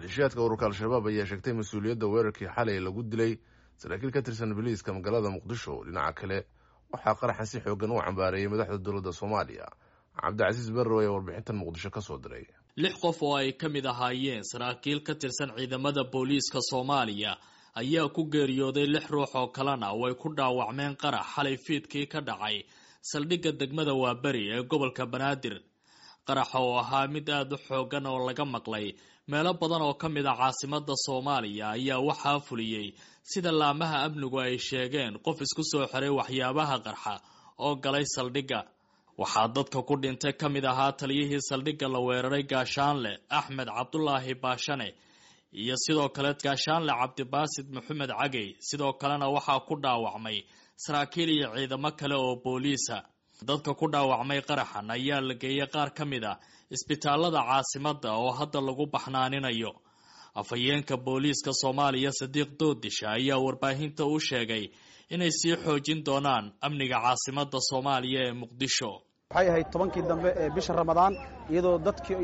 maleeshiyaadka ururka al-shabaab ayaa sheegtay mas-uuliyadda weerarkii xalay lagu dilay saraakiil ka tirsan biliiska magaalada muqdisho dhinaca kale waxaa qaraxan si xoogan u cambaareeyay madaxda dowladda soomaaliya cabdicasiis barrow ayaa warbixintan muqdisho ka soo diray lix qof oo ay ka mid ahaayeen saraakiil ka tirsan ciidamada booliiska soomaaliya ayaa ku geeriyooday lix ruux oo kalena way ku dhaawacmeen qarax xalay fiidkii ka dhacay saldhigga degmada waaberi ee gobolka banaadir qaraxa oo ahaa mid aada u xoogan oo laga maqlay meelo badan oo ka mid a caasimada soomaaliya ayaa waxaa fuliyey sida laamaha amnigu ay sheegeen qof isku soo xiray waxyaabaha qarxa oo galay saldhigga waxaa dadka ku dhintay ka mid ahaa taliyihii saldhigga la weeraray gaashaanle axmed cabdulaahi baashane iyo sidoo kale gaashaanle cabdibaasid maxamed cagey sidoo kalena waxaa ku dhaawacmay saraakiil iyo ciidamo kale oo booliisa dadka ku dhaawacmay qaraxan ayaa la geeyay qaar ka mid a isbitaalada caasimada oo hadda lagu baxnaaninayo afhayeenka booliiska soomaaliya sadiiq doodisha ayaa warbaahinta u sheegay inay sii xoojin doonaan amniga caasimada soomaaliya ee muqdisho waxay ahayd tobankii dambe ee bisha ramadaan iyadoo dadkii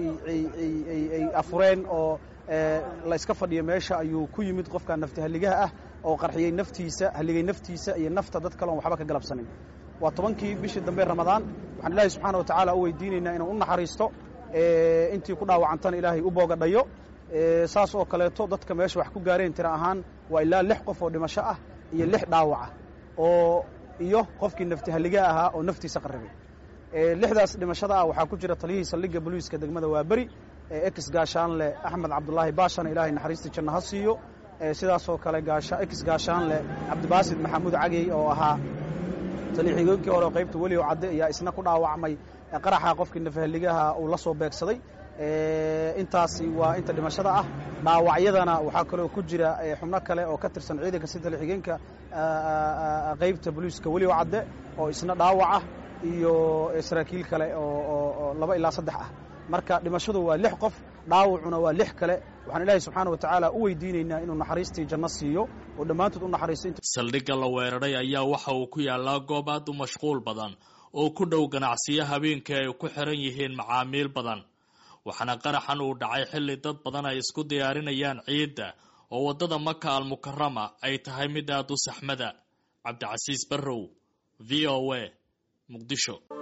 ay afureen oo la iska fadhiyo meesha ayuu ku yimid qofka nafti halligaha ah oo qarxiyey naftiisa halligay naftiisa iyo nafta dad kale oon waxba ka galabsanin waa tobankii bishii dambe ramadaan waxaan ilaahay subxaana wa tacaala u weydiinaynaa inuu u naxariisto intii ku dhaawacantana ilaahay u boogadhayo saas oo kaleeto dadka meesha wax ku gaareen tira ahaan waa ilaa lix qof oo dhimasho ah iyo lix dhaawaca oo iyo qofkii nafti halliga ahaa oo naftiisa qarribay lixdaas dhimashada ah waxaa ku jira taliyihii saldhigga boliiska degmada waaberi ex gaashaanle axmed cabdulaahi baashana ilaahay naxariistii janno ha siiyo sidaasoo kale ex gaashaanle cabdibaasid maxamuud cagey oo ahaa taliixigoonkii hore oo qaybta welioo cadde ayaa isna ku dhaawacmay qaraxa qofkii nafahaligaha uu la soo beegsaday intaasi waa inta dhimashada ah dhaawacyadana waxaa kaloo ku jira xubno kale oo ka tirsan ciidanka si taliixigeenka qaybta boliiska welioo cadde oo isna dhaawaca iyo saraakiil kale oo laba ilaa saddex ah marka dhimashadu waa lix qof dhaawacuna waa lix kale waxaan ilaahay subxaana wa tacaala u weydiinaynaa inuu naxariistii janno siiyo oo dhammaantood u naxariisto saldhigga la weeraray ayaa waxa uu ku yaalaa goob aad u mashquul badan oo ku dhow ganacsiyo habeenkii ay ku xiran yihiin macaamiil badan waxaana qaraxan uu dhacay xilli dad badan ay isku diyaarinayaan ciidda oo waddada maka almukarama ay tahay mid aad u saxmada cabdicasiis barrow v o a muqdisho